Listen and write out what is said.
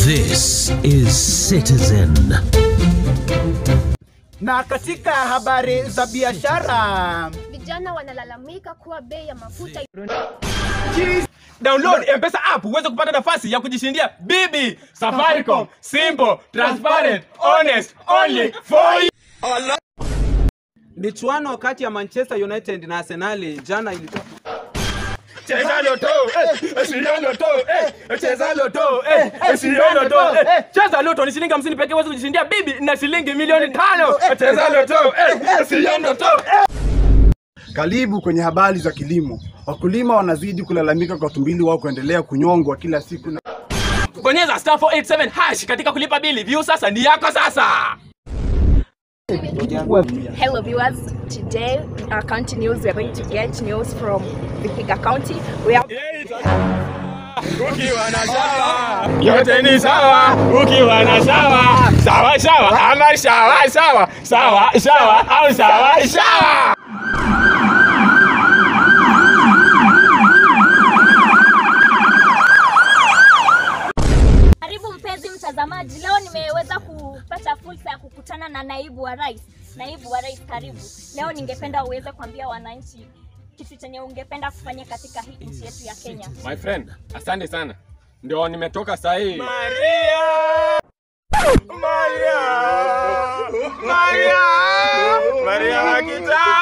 This is Citizen. Na katika habari za biashara, Vijana wanalalamika kuwa bei ya mafuta Download M-Pesa app uweze kupata nafasi ya kujishindia bibi Safaricom. Simple, transparent, honest, only for you. Michuano kati ya Manchester United na Arsenal jana ilitoka Cheza loto, eh, shilingi loto, eh, cheza loto, eh, shilingi loto, eh. Cheza loto ni shilingi 50 pekee uweze kujishindia bibi na shilingi milioni tano. Cheza loto, eh, shilingi loto, eh. Karibu kwenye habari za kilimo. Wakulima wanazidi kulalamika kwa tumbili wao kuendelea kunyongwa kila siku na Bonyeza star 487 hash katika kulipa bili. View sasa ni yako sasa. Hello viewers, today in our county news we are going to get news from Vihiga County. We have Ukiwa na shawa yote ni sawa, ukiwa na shawa sawa sawa ama shawa sawa sawa sawa au sawa sawa. Karibu mpenzi mtazamaji, leo nimeweza kupata fursa ya kukutana na naibu wa rais. Naibu wa rais, karibu. Leo ningependa uweze kuambia wananchi kitu chenye ungependa kufanya katika hii nchi yetu ya Kenya. My friend, asante sana. Ndio nimetoka saa hii. Maria! Maria! Maria! Maria wa kitaa!